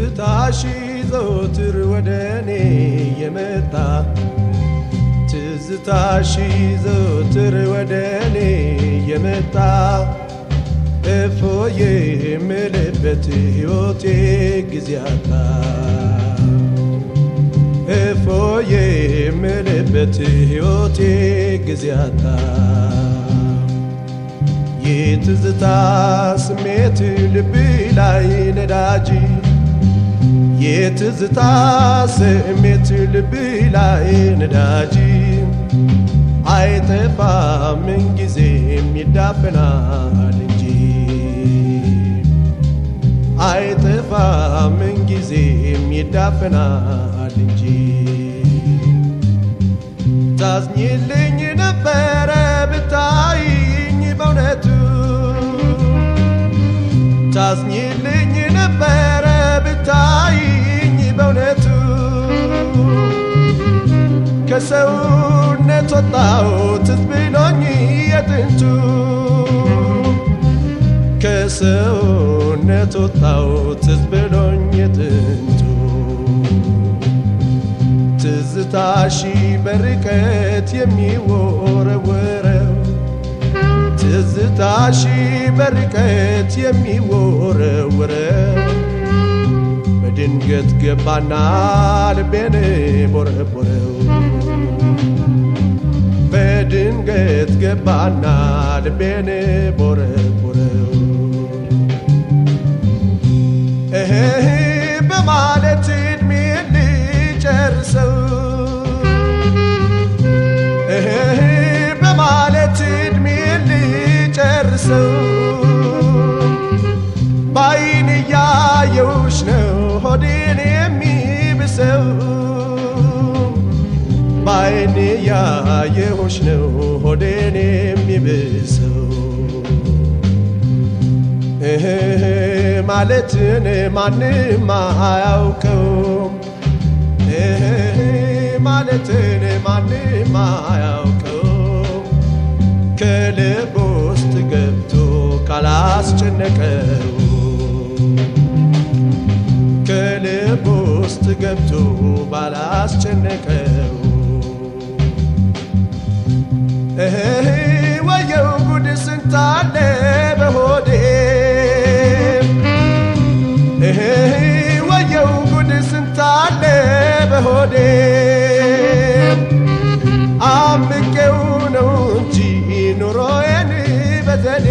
ትዝታሽ ዘወትር ወደ እኔ የመጣ ትዝታሽ ዘወትር ወደ እኔ የመጣ እፎዬ የምልበት ሕይወቴ ጊዜ አጣ እፎዬ የምልበት ሕይወቴ ጊዜ አጣ የትዝታ ስሜት ልብ ላይ ነዳጅ የትዝታ ስሜት ልብ ላይ ነዳጅ አይጠፋም ምንጊዜም ይዳፈናል እንጂ አይጠፋም ምንጊዜም ይዳፈናል እንጂ ታዝኝልኝ ነበረ ብታይኝ በእውነቱ ታዝኝልኝ ነበረ ብታይኝ በእውነቱ ከሰውነት ወጣሁት ትዝ ብሎኝ የጥንቱ ከሰውነት ወጣሁት ትዝ ብሎኝ የጥንቱ ትዝታሺ በርቀት የሚወረወረው ትዝታሺ በርቀት የሚወረወረው በድንገት ገባና ልቤን ቦረቦረው በድንገት ገባና ልቤን ቦረቦረው እህ በማለት እድሜ ልጨርሰው እህ በማለት እድሜ ልጨርሰው ባይን እያየውሽ ነው ሆዴን የሚብሰው ባይን እያየውሽ ነው ሆዴን የሚብሰው እህ ማለትን ማንም አያውቀውም እህ ማለትን ማንም አያውቀውም ከልብ ውስጥ ገብቶ ካላስጨነቀው ከልብ ውስጥ ገብቶ ባላስጨነቀው እህ ወየው ጉድ ስንታለ በሆዴ እህ ወየው ጉድ ስንታለ በሆዴ አምቄው ነው እንጂ ኑሮዬን በዘዴ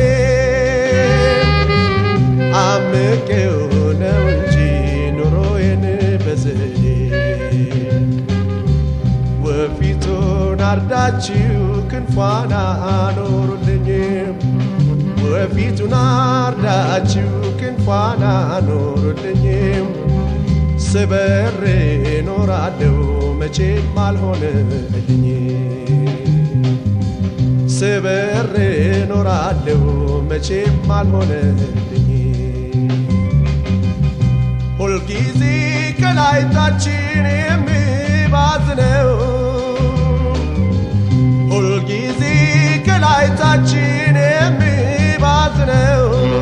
አምቄው ነው እንጂ ኑሮዬን በዘዴ ወፊቱን አርዳችሁ ክንፏን አኖሩልኝ ወፊቱን አርዳችሁ ክንፏን አኖሩልኝ ስበሬ ኖራለው መቼም አልሆነልኝ ስበሬ ኖራለው መቼም አልሆነልኝ ሁልጊዜ ከላይታችን የሚባዝነው ሁልጊዜ ከላይታችን የሚባዝነው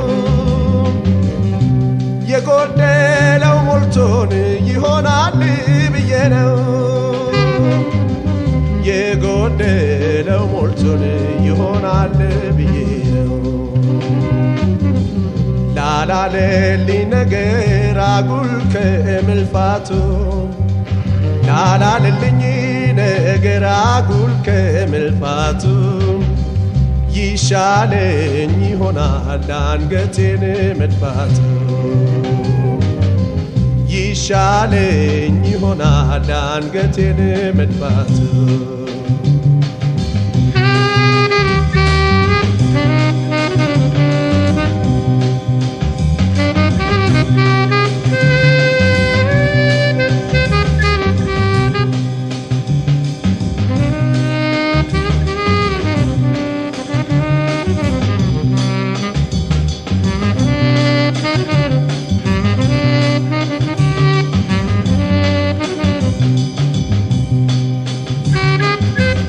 የጎደለው ሞልቶን ይሆናል ብዬ ነው የጎደለው ሞልቶን ይሆናል ብዬ ነው ላላለልኝ ነገር አጉል ከመልፋቱ ላላለልኝ ነገር አጉል ከመልፋቱ ይሻለኝ ይሆናል አንገቴን መድፋቱ ይሻለኝ ይሆናል አንገቴን መድፋቱ Thank you.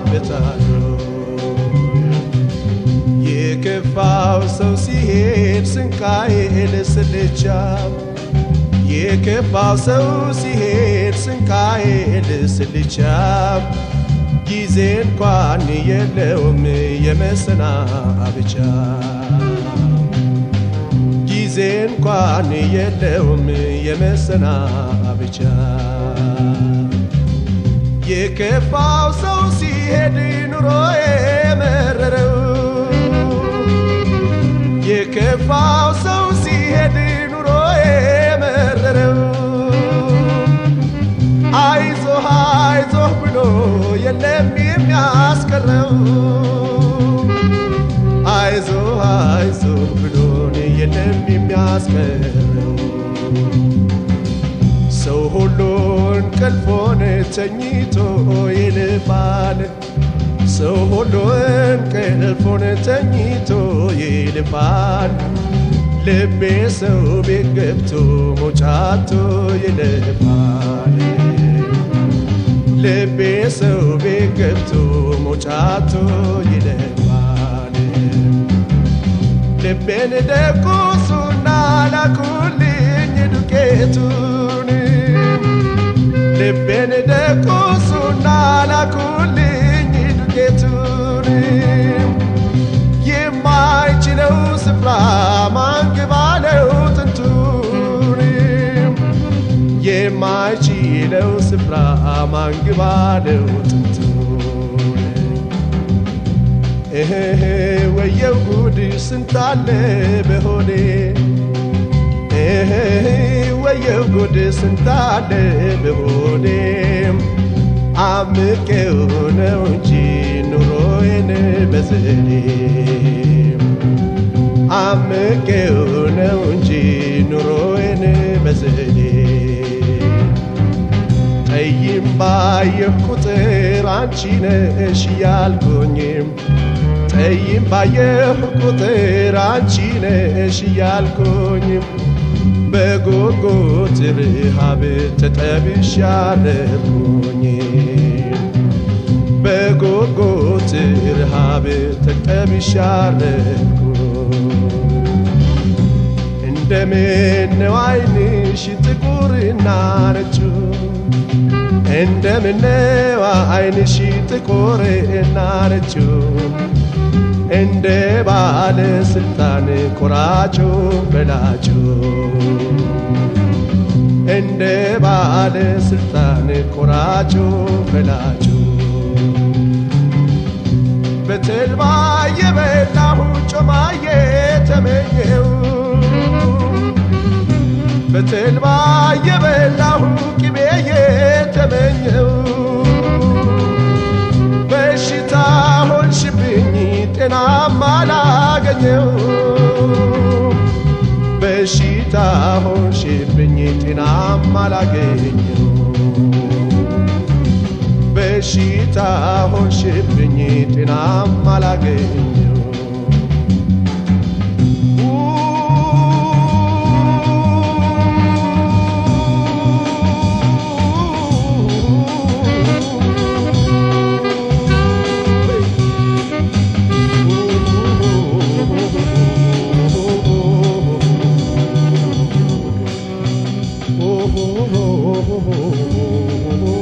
ይገባበታል። የከፋው ሰው ሲሄድ ስንቃዬ ልስልቻ የከፋው ሰው ሲሄድ ስንቃዬ ልስልቻ ጊዜ እንኳን የለውም የመሰናብቻ ጊዜ እንኳን የለውም የመሰናብቻ የከፋው ሰው ሲሄድ ኑሮ የመረረው የከፋው ሰው ሲሄድ ኑሮ የመረረው አይዞህ አይዞህ ብሎ የለም የሚያስቀረው አይዞህ አይዞህ ብሎን የለም የሚያስቀረው ሰው ሁሉ እንቅልፎን ተኝቶ ይልፋል ሰው ሁሉ እንቅልፎን ተኝቶ ይልፋል ልቤ ሰው ቤት ገብቶ መውጫቶ ይልፋል ልቤ ሰው ቤት ገብቶ መውጫቶ ይልፋል ልቤን ደቁሱና ላኩልኝ ዱቄቱን ልቤን ደቁሱና ላኩልኝ ዱቄቱን የማይችለው ስፍራ ማንግባለው ጥንቱን የማይችለው ስፍራ ማንግባለው ጥንቱን እህ ወየው ጉድ ስንታለ በሆዴ እህ ወየው ጉድ ስንታለ በሆዴ አምቄው ነው እንጂ ኑሮዬን በዘዴ አምቄው ነው እንጂ ኑሮዬን በዘዴ ጠይም ባየሁ ቁጥር አንቺ ነሽ ያልኩኝም ጠይም ባየሁ ቁጥር አንቺ ነሽ ያልኩኝም በጉጉት ረሃብ ተጠብሻለሁኝ በጉጉት ረሃብ ተጠብሻለሁ እንደምን ነው ዓይንሽ ጥቁርና ነጩ እንደምን ነው ዓይንሽ ጥቁርና ነጩ እንደ ባለ ስልጣን ቆራጩ በላጩ እንደ ባለ ስልጣን ቆራጩ በላጩ በተልባ የበላሁ ጮማዬ ተመኘው በተልባ የበላሁ ቅቤ የተመኘው በሽታ ሆንሽብኝ ጤናማ ላገኘው በሽታ ሆንሽብኝ ጤናማ ላገኘው በሽታ ሆንሽብኝ ጤናማ ላገኘው oh, oh, oh, oh, oh, oh.